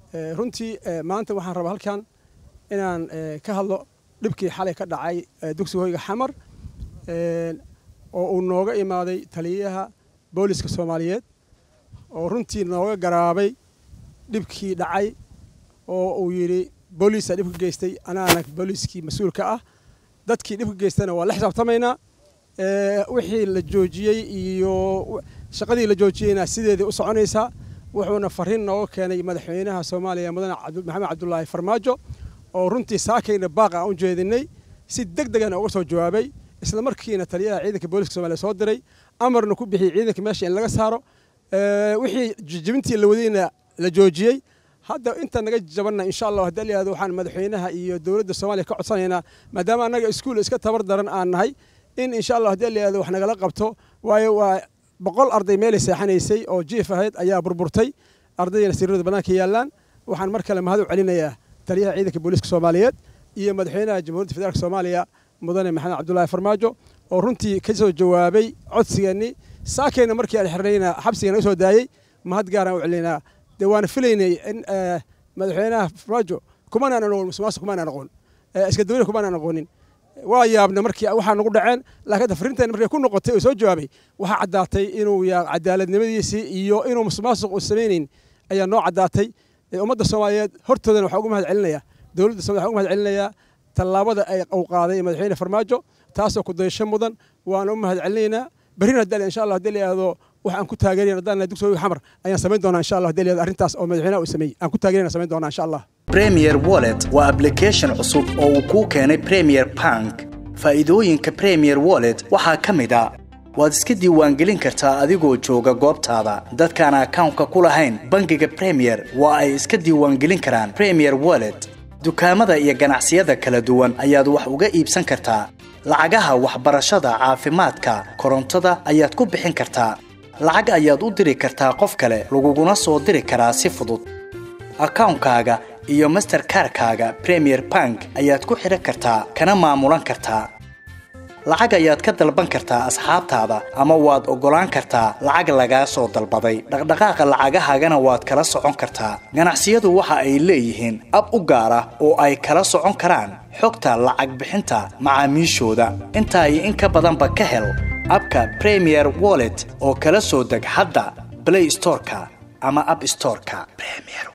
runtii maanta waxaan rabaa halkan inaan ka hadlo dhibkii xalay ka dhacay dugsiga hoyga xamar oo uu nooga imaaday taliyaha booliska soomaaliyeed oo runtii nooga garaabay dhibkii dhacay oo uu yidhi booliisa dhibka geystay anaana booliiskii mas-uulka ah dadkii dhibka geystana waa la xisaabtamaynaa wixii la joojiyey iyo shaqadii la joojiyeyna sideedii u soconaysaa wuxuuna fariin nooga keenay madaxweynaha soomaaliya mudane maxamed cabdulaahi farmaajo oo runtii saakayna baaq aan u jeedinay si deg degana uga soo jawaabay isla markiina taliyaha ciidanka booliska somaaliya soo diray amarna ku bixiyey ciidanka meesha in laga saaro wixii jijibintii la wadayna la joojiyey hadda inta naga jabanna insha allah haddii layihahdo waxaan madaxweynaha iyo dowladda soomaaliya ka codsanaynaa maadaama annaga iskuul iska tabar daran aan nahay in insha allah haddii layihahdo wax nagala qabto waayo waa boqol arday meelay seexanaysay oo jiif ahayd ayaa burburtay ardaydiina sirrada bannaanka yaallaan waxaan mar kale mahad u celinayaa taliyaha ciidanka booliiska soomaaliyeed iyo madaxweynaha jamhuuriyadda federaalk soomaaliya mudane maxamed cabdulaahi farmaajo oo runtii ka soo jawaabay codsigeennii saakayna markii aan xirnayna xabsiga naga soo daayey mahad gaaraan u celinaa dee waana filaynay in madaxweynaha farmaajo kumanaan aqoon musuqmaasuq kumanaan aqoon iska dawlada kumanaan aqoonin waa yaabna markii waxaa nagu dhaceen laakiin fariinteen markay ku noqotay oo soo jawaabay waxaa caddaatay inuu yaa cadaaladnimadiisii iyo inuu musuqmaasuq uu samaynayn ayaa noo caddaatay ummadda soomaaliyeed hortoodana waxaa ugu mahad celinayaa dowladda somalia waxaa ugu mahad celinayaa tallaabada ay uu qaaday madaxweyne farmaajo taasoo ku dayasho mudan waana u mahad celinaynaa berrina hadii insha allah hadii la yihahdo wax aan ku taageerayn haddaan nahay dugsiga xamar ayaan samayn doonaa insha allah hadii la yihahdo arrintaas oo madaxweynaha uu sameeyey aan ku taageerayna samayn doonaa insha allah premier wallet waa application cusub oo uu kuu keenay premier bank faa'iidooyinka premier wallet waxaa ka mid a waad iska diiwaangelin kartaa adigoo jooga goobtaada dadkaan akawnka ku lahayn bangiga premier waa ay iska diiwaangelin karaan premier wallet dukaamada iyo ganacsiyada kala duwan ayaad wax uga iibsan kartaa lacagaha waxbarashada caafimaadka korontada ayaad ku bixin kartaa lacag ayaad u diri kartaa qof kale laguguna soo diri karaa si fudud akawnkaaga iyo masterkarkaaga premier bank ayaad ku xidhan kartaa kana maamulan kartaa lacag ayaad ka dalban kartaa asxaabtaada ama waad oggolaan kartaa lacag lagaa soo dalbaday dhaqdhaqaaqa lacagahaagana waad kala socon kartaa ganacsiyadu waxa ay leeyihiin ab u gaar ah oo ay kala socon karaan xogta lacag bixinta macaamiishooda intaa iyo in ka badanba ka hel abka premier wallet oo kala soo deg hadda blay storeka ama ab storeka